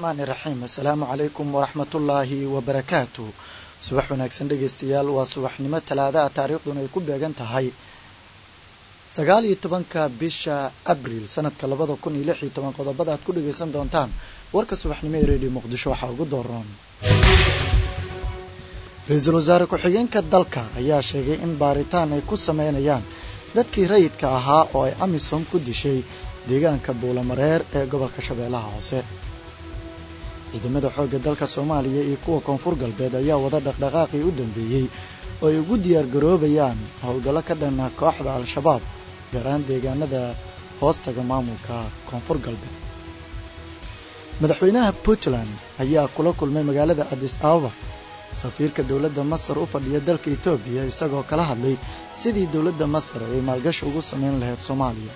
raxmaani raxiim assalaamu calaykum waraxmatullaahi wabarakaatu subax wanaagsan dhegaystayaal waa subaxnimo talaadaha taariikhduna ay ku beegan tahay sagaal iyo tobanka bisha abriil sanadka labada kun iyo lix iyo toban qodobada aad ku dhagaysan doontaan warka subaxnimo ee redio muqdisho waxaa ugu dooran ra-iisul wasaare ku-xigeenka dalka ayaa sheegay in baaritaan ay ku sameynayaan dadkii rayidka ahaa oo ay amisom ku dishay deegaanka buulamareer ee gobolka shabeellaha hoose ciidamada xoogga dalka soomaaliya iyo kuwa koonfur galbeed ayaa wada dhaqdhaqaaqii u dambeeyey oo ay ugu diyaargaroobayaan howlgallo ka dhana kooxda al-shabaab gaar ahaan deegaanada hoostaga maamulka koonfur galbeed madaxweynaha puntland ayaa kula kulmay magaalada adis ababa safiirka dowladda masar u fadhiya dalka etoobiya isagoo kala hadlay sidii dowladda masar ay maalgashi ugu samayn lahayd soomaaliya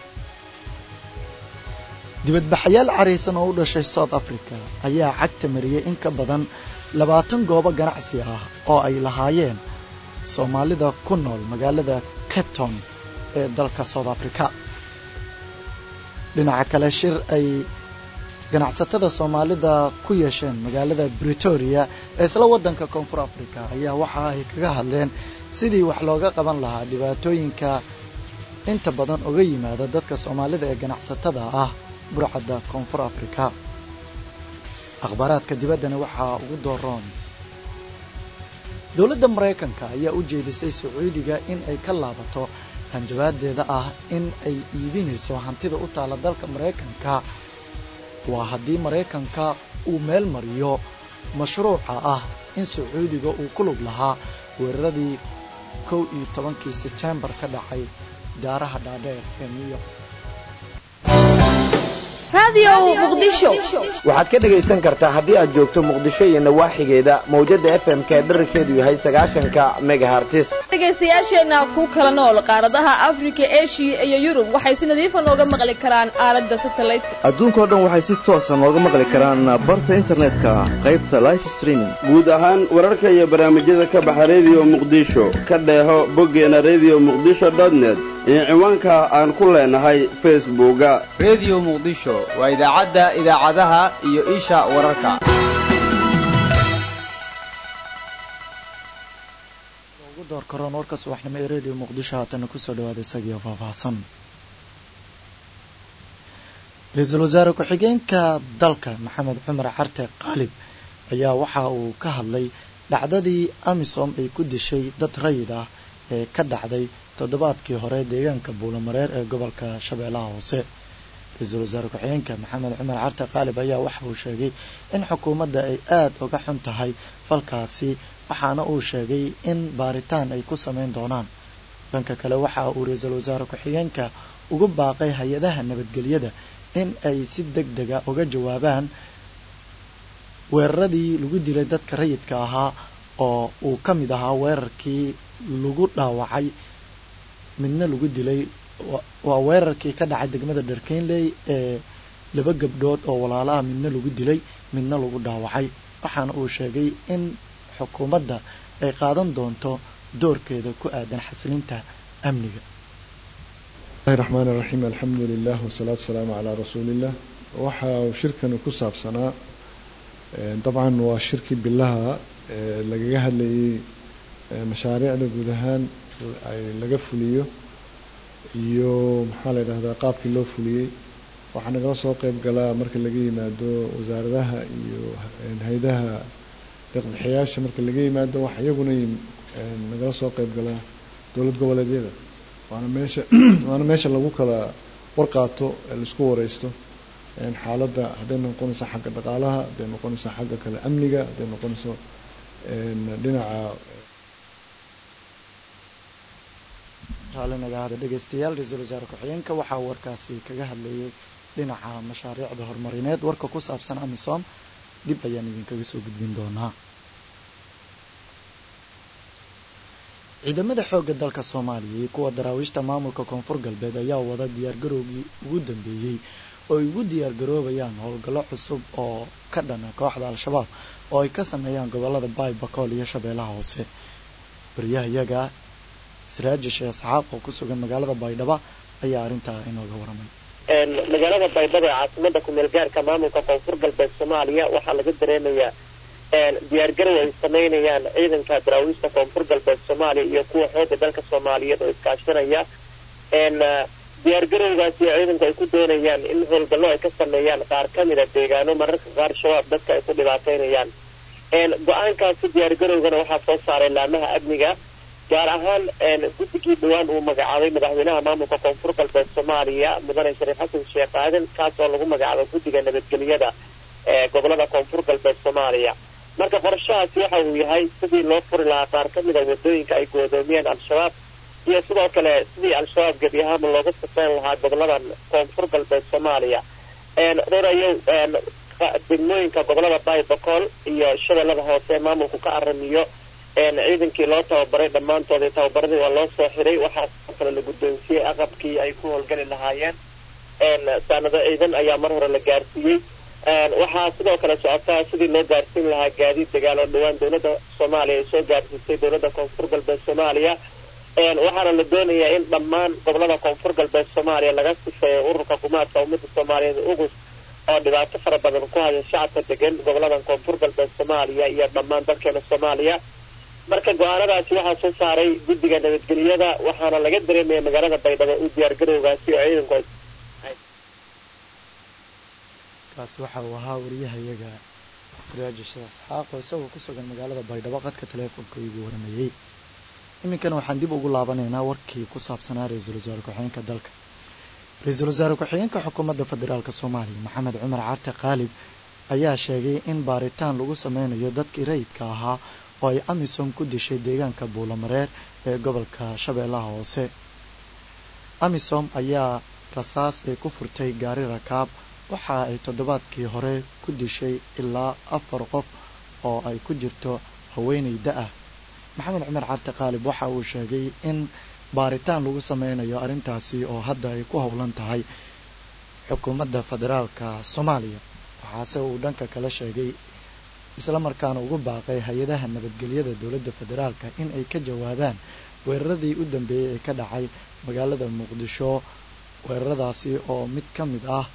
dibadbaxayaal caraysan oo u dhashay south africa ayaa cagta mariyey in ka badan labaatan goobo ganacsi ah oo ay lahaayeen soomaalida ku nool magaalada capton ee dalka south africa dhinaca kale shir ay ganacsatada soomaalida ku yeesheen magaalada bretoria ee isla waddanka koonfur africa ayaa waxa ay kaga hadleen sidii wax looga qaban lahaa dhibaatooyinka inta badan uga yimaada dadka soomaalida ee ganacsatada ah burcadda koonfur africa akhbaaraadka dibaddana waxaa ugu dooroon dowladda maraykanka ayaa u jeedisay sacuudiga in ay ka laabato hanjabaadeeda ah in ay iibinayso hantida u taalla dalka maraykanka waa haddii maraykanka uu meel mariyo mashruuca ah in sacuudiga uu ku lug lahaa weeraradii kow iyo tobankii setembar ka dhacay daaraha dhaadheer ee new york waxaad ka dhegaysan kartaa haddii aad joogto muqdisho iyo nawaaxigeeda mawjada f m ka dherarkeedu yahay sagaashanka megahartis dhegaystayaasheenna ku kala nool qaaradaha afrika eshiya iyo yurub waxay si nadiifa nooga maqli karaan aalada satelliteka adduunkao dhan waxay si toosa nooga maqli karaan barta internetka qaybta life streaming guud ahaan wararka iyo barnaamijyada ka baxa rediyo muqdisho ka dheeho boggeena redio muqdisho dotnet iyo ciwaanka aan ku leenahay facebooka rediyo muqdisho waa idaacadda idaacadaha iyo isha wararka ugu door karoon warka subaxnimo ee redio muqdisho haatana kusoo dhawaada isagiio faahfaahsan ra-iisul wasaare ku-xigeenka dalka maxamed cumar carte qaalib ayaa waxa uu ka hadlay dhacdadii amisom ay ku dishay dad rayid ah ee ka dhacday toddobaadkii hore deegaanka buulamareer ee gobolka shabeellaha hoose ra-iisul wasaare ku-xigeenka maxamed cumar carte qaalib ayaa waxa uu sheegay in xukuumadda ay aada uga xun tahay falkaasi waxaana uu sheegay in baaritaan ay ku sameyn doonaan dhanka kale waxa uu ra-iisul wasaare ku-xigeenka ugu baaqay hay-adaha nabadgelyada in ay si deg dega uga jawaabaan weeraradii lagu dilay dadka rayidka ahaa oo uu ka mid ahaa weerarkii lagu dhaawacay midna lagu dilay waa weerarkii ka dhacay degmada dharkeynley ee laba gabdhood oo walaalaha midna lagu dilay midna lagu dhaawacay waxaana uu sheegay in xukuumadda ay qaadan doonto doorkeeda ku aadan xasilinta amniga bismillahi raxmaan iraxiim alxamdu lilah wasalaatu wasalaamu calaa rasuuliillah waxa uu shirkani ku saabsanaa dabcan waa shirkii bilaha ee lagaga hadlayay mashaariicda guud ahaan laga fuliyo iyo maxaa la yidhahdaa qaabkii loo fuliyey waxaa nagala soo qeyb galaa marka laga yimaado wasaaradaha iyo hay-adaha deeqbixiyaasha marka laga yimaado waxa iyaguna nagala soo qeyb galaa dowlad goboleedyada waana meesha waana meesha lagu kala warqaato laisku wareysto xaaladda hadday noqonayso xagga dhaqaalaha hadday noqonayso xagga kale amniga hadday noqonayso dhinaca raallinagaada dhegaystayaal ra-iisul wasaare ku-xigeenka waxaa warkaasi kaga hadlayay dhinaca mashaariicda horumarineed warka ku saabsan amisom dib ayaan idinkaga soo gudbin doonaa ciidamada xoogga dalka soomaaliya iyo kuwa daraawiishta maamulka koonfur galbeed ayaa wada diyaargarowgii ugu dambeeyey oo ay ugu diyaargaroobayaan howlgallo cusub oo ka dhana kooxda al-shabaab oo ay ka sameeyaan gobolada baay bakool iyo shabeellaha hoose wariyaha iyaga siraaji sheekh asxaab oo ku sugan magaalada baydhabo ayaa arrintaa inooga waramay magaalada baydhabo ee caasimada kumeel gaarka maamulka koonfur galbeed soomaaliya waxaa laga dareemayaa diyaargarow ay sameynayaan ciidanka daraawiista koonfur galbeed soomaaliya iyo kuwa xooga dalka soomaaliyeed oo iskaashanaya diyaargarowgaasi ciidanku ay ku doonayaan in howlgallo ay ka sameeyaan qaar ka mida deegaano mararka qaar shabaab dadka ay ku dhibaateynayaan go-aankaasi diyaargarowgana waxaa soo saaray laamaha amniga gaar ahaan guddigii dhawaan uu magacaabay madaxweynaha maamulka koonfur galbeed soomaaliya mudane shariif xasan sheekh aadan kaas oo lagu magacaabay guddiga nabadgelyada ee gobolada koonfur galbeed soomaaliya marka qorshahaasi waxa uu yahay sidii loo furi lahaa qaar ka mida wadooyinka ay goodoomiyeen al-shabaab iyo sidoo kale sidii al-shabaab gebi ahaanba looga safeyn lahaa goboladan koonfur galbeed soomaaliya dhorayow degmooyinka gobolada baybacool iyo shabeellada hoose ee maamulku ka aramiyo ciidankii loo tababaray dhammaantoodii tababaradii waa loo soo xiray waxaa sidoo kale la guddoonsiiyey aqabkii ay ku howlgali lahaayeen saanado ciidan ayaa mar hore la gaarsiiyey waxaa sidoo kale socotaa sidii loo gaarsiin lahaa gaadiid dagaal oo dhawaan dowladda soomaaliya ay soo gaarsiisay dowladda koonfur galbeed soomaaliya waxaana la doonayaa in dhammaan gobolada koonfur galbeed soomaaliya laga sifeeyo ururka kumaadka ummadda soomaaliyeed ugus oo dhibaato fara badan ku haya shacabka degan goboladan koonfur galbeed soomaaliya iyo dhammaan dalkeena soomaaliya marka go-aanadaasi waxaa soo saaray guddiga nabadgelyada waxaana laga dareemaya magaalada baydhabo u diyaargarowgaasi oo ciidanku kaasi waxa uu ahaa wariyahayaga siraaji sheekh isxaaq oo isagoo ku sugan magaalada baydhabo qadka taleefonka igu waramayey iminkana waxaan dib ugu laabanaynaa warkii ku saabsanaa ra-iisul wasaare ku-xigeenka dalka ra-iisul wasaare ku-xigeenka xukuumadda federaalk soomaaliya maxamed cumar carte khaalib ayaa sheegay in baaritaan lagu sameynayo dadkii rayidka ahaa oo ay amisom ku dishay deegaanka buulamareer ee gobolka shabeellaha hoose amisom ayaa rasaas ay ku furtay gaari rakaab waxa ay toddobaadkii hore ku dishay ilaa afar qof oo ay ku jirto haweeney da-ah maxamed cumar carte khaalib waxa uu sheegay in baaritaan lagu sameynayo arrintaasi oo hadda ay ku howlan tahay xukuumadda federaalka soomaaliya waxaase uu dhanka kala sheegay islamarkaana ugu baaqay hay-adaha nabadgelyada dowladda federaalka in ay ka jawaabaan weeraradii u dambeeyey ee ka dhacay magaalada muqdisho weeraradaasi oo mid ka mid ah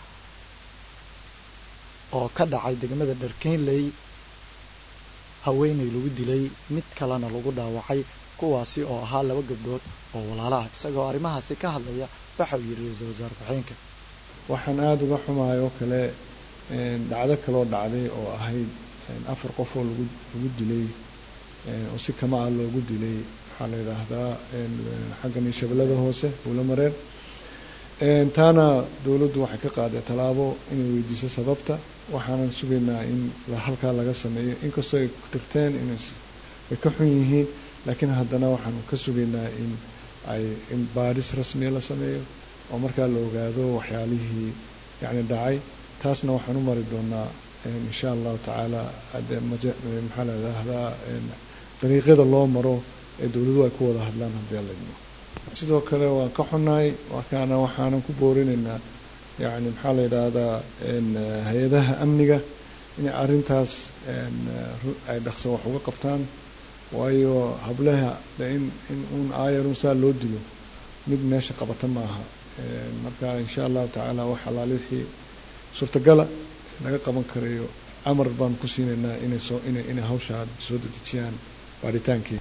oo ka dhacay degmada dharkeynley haweeney lagu dilay mid kalena lagu dhaawacay kuwaasi oo ahaa laba gabdhood oo walaalo ah isagoo arrimahaasi ka hadlaya waxa uu yidhi ra-iisul wasaare ku-xigeenka waxaan aada uga xumahay oo kale dhacdo kaloo dhacday oo ahayd afar qof oo lagu lagu dilay oo si kama ah loogu dilay waxaa la yidhaahdaa xaggan shabeellada hoose buulamareer taana dowladdu waxay ka qaaday tallaabo inay weydiiso sababta waxaanan sugaynaa in halkaa laga sameeyo inkastoo ay tirteen inay ka xun yihiin laakiin haddana waxaan ka sugaynaa in ay in baadhis rasmiya la sameeyo oo markaa la ogaado waxyaalihii yacni dhacay taasna waxaan u mari doonaa insha allahu tacaala maxaa la yidhaahdaa dariiqyada loo maro ee dowladuhu ay ku wada hadlaan haddii alla idmo sidoo kale waan ka xunnahay markaana waxaanan ku boorinaynaa yani maxaa la yidhaahdaa hay-adaha amniga inay arrintaas ay dhaqso wax uga qabtaan waayo hableha in in uun aayarun saa loo dilo mid meesha qabata maaha marka insha allahu tacaala wax allaale wixii suurtagala laga qaban karayo amar baan ku siinaynaa inay soo inay inay hawshaa soo dedejiyaan baaritaankii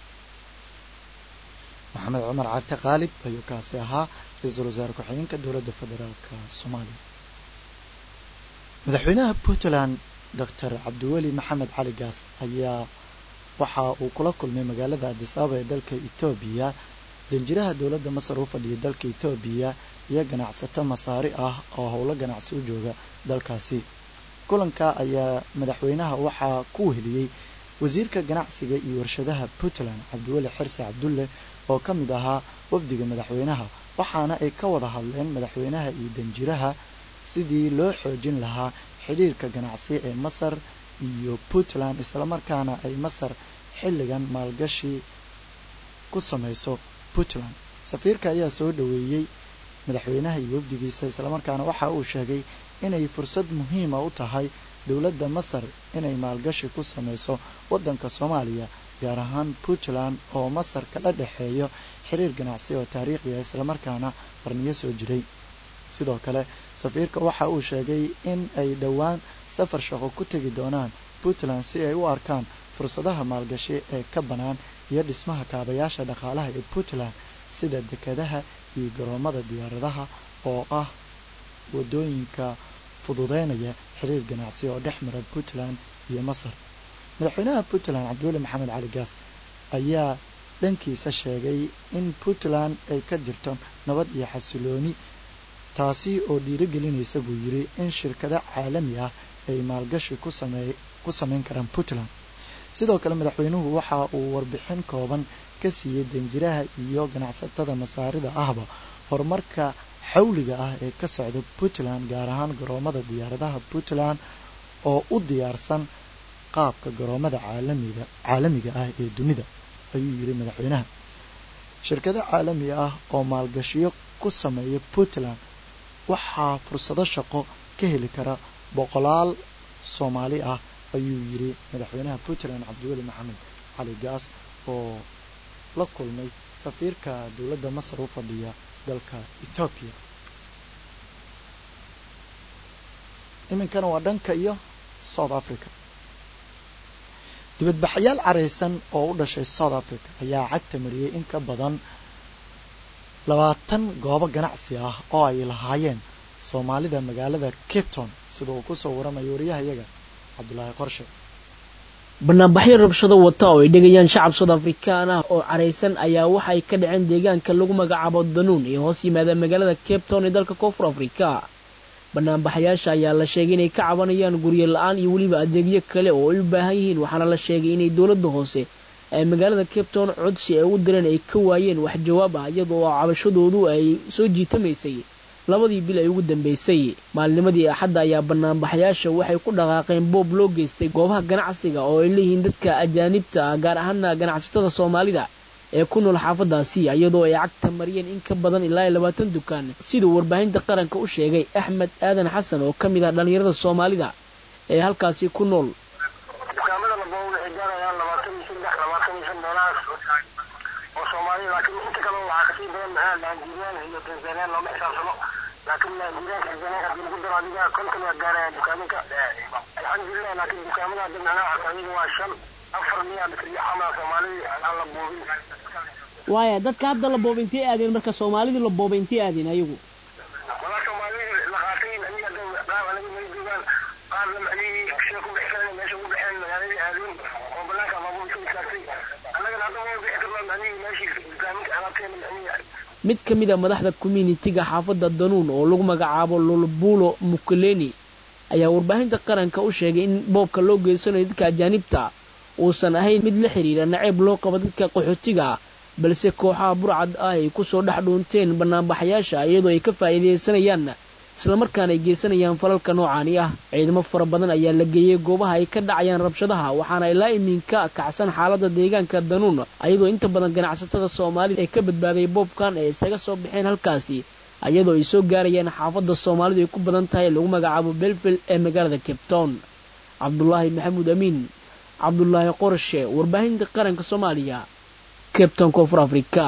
maxamed cumar carte khaalib ayuu kaasi ahaa ra-iisul wasaare ku-xigeenka dowladda federaalka soomaaliya madaxweynaha puntland doctor cabdiweli maxamed cali gaas ayaa waxa uu kula kulmay magaalada adis ababa ee dalka etoobiya danjiraha dowladda masar u fadhiyay dalka etoobiya iyo ganacsato masaari ah oo howlo ganacsi u jooga dalkaasi kulanka ayaa madaxweynaha waxaa ku weheliyey wasiirka ganacsiga iyo warshadaha puntland cabdiweli xirse cabdulle oo ka mid ahaa wafdiga madaxweynaha waxaana ay ka wada hadleen madaxweynaha iyo danjiraha sidii loo xoojin lahaa xidhiirka ganacsi ee masar iyo puntland islamarkaana ay masar xilligan maalgashi ku samayso puntland safiirka ayaa soo dhoweeyey madaxweynaha iyo wafdigiisa islamarkaana waxa uu sheegay inay fursad muhiima u tahay dowladda masar inay maalgashi ku samayso waddanka soomaaliya gaar ahaan puntland oo masar kala dhexeeyo xiriir ganacsi oo taariikhi ah islamarkaana qarniyo soo jiray sidoo kale safiirka waxa uu sheegay in ay dhowaan safar shaqo ku tegi doonaan puntland si ay u arkaan fursadaha maalgashi ee ka bannaan iyo dhismaha kaabayaasha dhaqaalaha ee puntland sida dekadaha iyo garoomada diyaaradaha oo ah waddooyinka fududeynaya xiriir ganacsi oo dhex mara puntland iyo masar madaxweynaha puntland cabdiweli maxamed cali gaas ayaa dhankiisa sheegay in puntland ay ka jirto nabad iyo xasilooni taasi oo dhiirigelinaysa buu yidhi in shirkado caalami ah ay maalgashi ku samayn karaan puntland sidoo kale madaxweynuhu waxa uu warbixin kooban ka siiyey danjiraha iyo ganacsatada masaarida ahba horumarka xawliga ah ee ka socda puntland gaar ahaan garoomada diyaaradaha puntland oo u diyaarsan qaabka garoomada caalamiga caalamiga ah ee dunida ayuu yidhi madaxweynaha shirkado caalami ah oo maalgashiyo ku sameeya puntland waxaa fursado shaqo ka heli kara boqolaal soomaali ah ayuu yidhi madaxweynaha puntland cabdiweli maxamed cali gaas oo la kulmay safiirka dowladda masar u fadhiya dalka etoobiya iminkana waa dhanka iyo south africa dibadbaxayaal caraysan oo u dhashay south africa ayaa cagta mariyey in ka badan labaatan goobo ganacsi ah oo ay lahaayeen soomaalida magaalada cape town sida uu kusoo waramayo wariyahayaga cabdulaahi qorshe banaanbaxyo rabshado wata oo ay dhegayaan shacab sood afrikaan ah oo caraysan ayaa waxay ka dhaceen deegaanka lagu magacaabo danuun ee hoos yimaada magaalada cape town ee dalka koonfur afrika banaanbaxayaasha ayaa la sheegay inay ka cabanayaan guryo la-aan iyo weliba adeegyo kale oo ay u baahan yihiin waxaana la sheegay inay dowladda hoose ee magaalada cape town codsi ay u direen ay ka waayeen wax jawaab ah iyadoo cabashadoodu ay soo jiitamaysay labadii bil ay ugu dambeysay maalnimadii axadda ayaa banaanbaxayaasha waxay ku dhaqaaqeen boob loo geystay goobaha ganacsiga oo ay leeyihiin dadka ajaanibta ah gaar ahaana ganacsatada soomaalida ee ku nool xaafadaasi iyadoo ay cagta mariyeen in ka badan ilaa iyo labaatan dukaan siduu warbaahinta qaranka u sheegay axmed aadan xasan oo ka mid ah dhallinyarada soomaalida ee halkaasi ku nool dukaamada laboo waxay gaarayaan labaatan iyo saddex labaatan iyo shan meelahaas oo soomaaliya laakiin inta kale waxaa kasii badan maxaa naanjiriyaan iyo tanzaniyaan looma xisaabsano laakiin naanjiriyaan tanzaniya haddii lagu daro adiga konton waa gaarayaan dukaaminka alxamdulilah laakiin dukaamada hadda macnaha xasaaniga waa shan afar miya xamaa soomaalida aan la boobin waaya dadka hadda la booba intay aadeen marka soomaalidii la booba intay aadeen ayagu walaa soomaalidii la qaatay aniga hadda qaab aniga may joogaan qaarna macnihii sida ku bixisana meesha ugu baxeen magaaladii aadeen oo banaanka baabuur isu istaagtay annagana hadda waa bixi karnaa macnihii meeshii dukaaminka alaabteena macnihii mid ka mid a madaxda communitiga xaafadda danuun oo lagu magacaabo lulbulo mukuleni ayaa warbaahinta qaranka u sheegay in boobka loo geysanayo dadka ajaanibta uusan ahayn mid la xidhiira naceeb loo qabo dadka qaxootiga ah balse kooxaha burcad ah ay ku soo dhex dhuunteen banaanbaxayaasha iyadoo ay ka faa'iidaysanayaan islamarkaana ay geysanayaan falalka noocaani ah ciidamo fara badan ayaa la geeyey goobaha ay ka dhacayaan rabshadaha waxaana ilaa iminka kacsan xaaladda deegaanka danuun ayadoo inta badan ganacsatada soomaalida ee ka badbaaday boobkan ee isaga soo baxeen halkaasi iyadoo ay soo gaarayaan xaafadda soomaalidu ay ku badan tahay lagu magacaabo belville ee magaalada cape town cabdulaahi maxamuud amiin cabdulaahi qorshe warbaahinta qaranka soomaaliya cape town koonfur afrika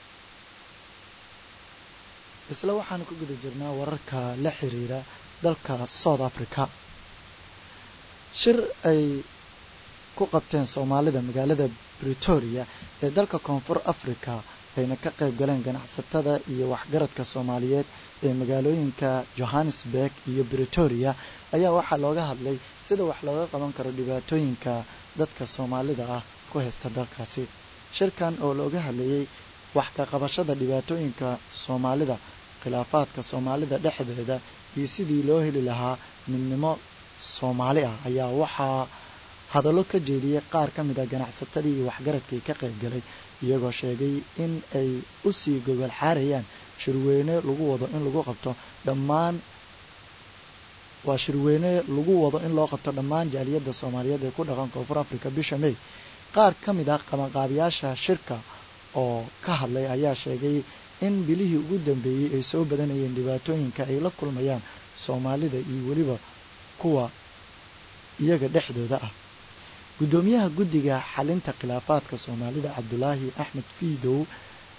isla waxaan ku guda jirnaa wararka la xiriira dalka south africa shir ay ku qabteen soomaalida magaalada bretoria ee dalka koonfur africa ayna ka qayb galeen ganacsatada iyo waxgaradka soomaaliyeed ee magaalooyinka johannesburg iyo bretoria ayaa waxaa looga hadlay sida wax looga qaban karo dhibaatooyinka dadka soomaalida ah ku haysta dalkaasi shirkan oo looga hadlayay wax ka qabashada dhibaatooyinka soomaalida khilaafaadka soomaalida dhexdeeda iyo sidii loo heli lahaa midnimo soomaali ah ayaa waxaa hadallo ka jeediyey qaar ka mid a ganacsatadii iyo waxgaradkii ka qayb galay iyagoo sheegay in ay u sii gogol xaarayaan shirweyne lagu wado in lagu qabto dhammaan waa shirweyne lagu wado in loo qabto dhammaan jaaliyadda soomaaliyeed ee ku dhaqan koonfur africa bisha may qaar ka mid ah qabanqaabiyaasha shirka oo ka hadlay ayaa sheegay in bilihii ugu dambeeyey ay soo badanayeen dhibaatooyinka ay la kulmayaan soomaalida iyo weliba kuwa iyaga dhexdooda ah guddoomiyaha guddiga xalinta khilaafaadka soomaalida cabdulaahi axmed fiidow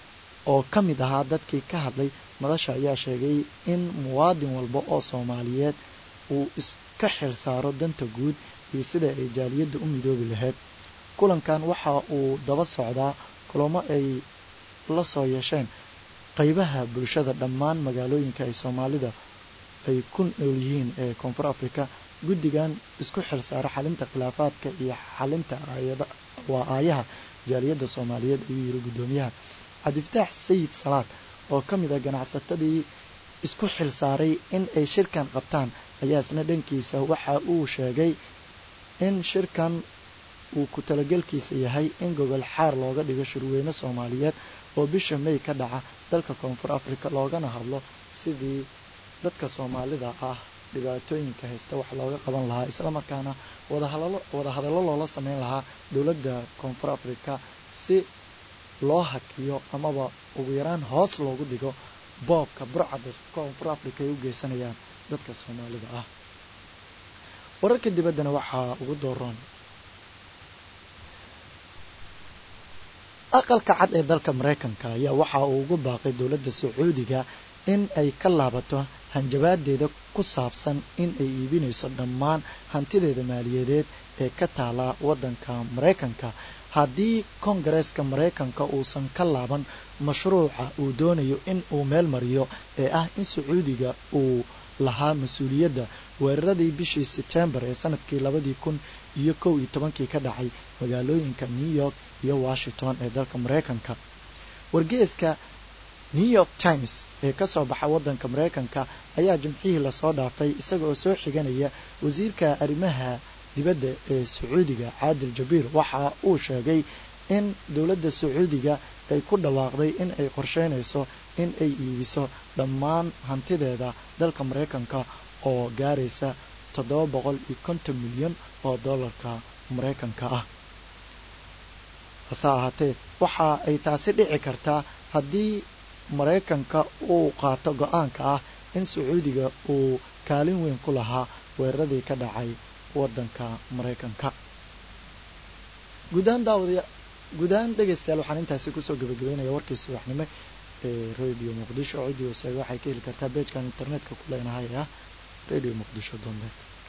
oo ka mid ahaa dadkii ka hadlay madasha ayaa sheegay in muwaadin walba oo soomaaliyeed uu iska xil saaro danta guud iyo sida ay jaaliyadda u midoobi lahayd kulankan waxa uu daba socdaa kulamo ay la soo yeesheen qaybaha bulshada dhammaan magaalooyinka ay soomaalida ay ku nool yihiin ee koonfur africa guddigan isku xil saara xalinta khilaafaadka iyo xalinta waa aayaha jaaliyadda soomaaliyeed ayuu yiri guddoomiyaha cabdifataax sayid salaad oo ka mid a ganacsatadii isku xil saaray in ay shirkan qabtaan ayaa isna dhankiisa waxa uu sheegay in shirkan uu ku talagelkiisa yahay in gogol xaar looga dhigo shirweyne soomaaliyeed oo bisha may ka dhaca dalka koonfur africa loogana hadlo sidii dadka soomaalida ah dhibaatooyinka haysta wax looga qaban lahaa islamarkaana wadahadallo loola sameyn lahaa dowladda koonfur africa si loo hakiyo amaba ugu yaraan hoos loogu dhigo boobka burcadda koonfur africa ay u geysanayaan dadka soomaalida ah wararka dibaddana waxaa ugu dooroon aqalka cad ee dalka maraykanka ayaa waxa uu ugu baaqay dowladda sacuudiga in ay ka laabato hanjabaadeeda ku saabsan in ay iibinayso dhammaan hantideeda maaliyadeed ee ka taala waddanka maraykanka haddii koongareeska maraykanka uusan ka laaban mashruuca uu doonayo in uu meel mariyo ee ah in sacuudiga uu lahaa mas-uuliyadda weeraradii bishii setembar ee sanadkii labadii kun iyo kow iyo tobankii ka dhacay magaalooyinka new york iyo washington ee dalka maraykanka wargeeska new york times ee ka soo baxa waddanka maraykanka ayaa jimcihii lasoo dhaafay isaga oo soo xiganaya wasiirka arrimaha dibadda ee sacuudiga caadil jabiir waxa uu sheegay in dowladda sacuudiga ay ku dhawaaqday in ay qorsheynayso in ay iibiso dhammaan hantideeda dalka maraykanka oo gaaraysa toddoba boqol iyo konton milyan oo dollarka maraykanka ah hase ahaatee waxa ay taasi dhici kartaa haddii maraykanka uu qaato go-aanka ah in sacuudiga uu kaalin weyn ku lahaa weeraradii ka dhacay waddanka maraykanka guudahaan daawada guud ahaan dhegaystayaal waxaan intaasi kusoo gabagabeynaya warkii subaxnimo ee radio muqdisho ciddii wasaage waxay ka heli kartaa beejkan internetka ku leenahay ah radio muqdisho donet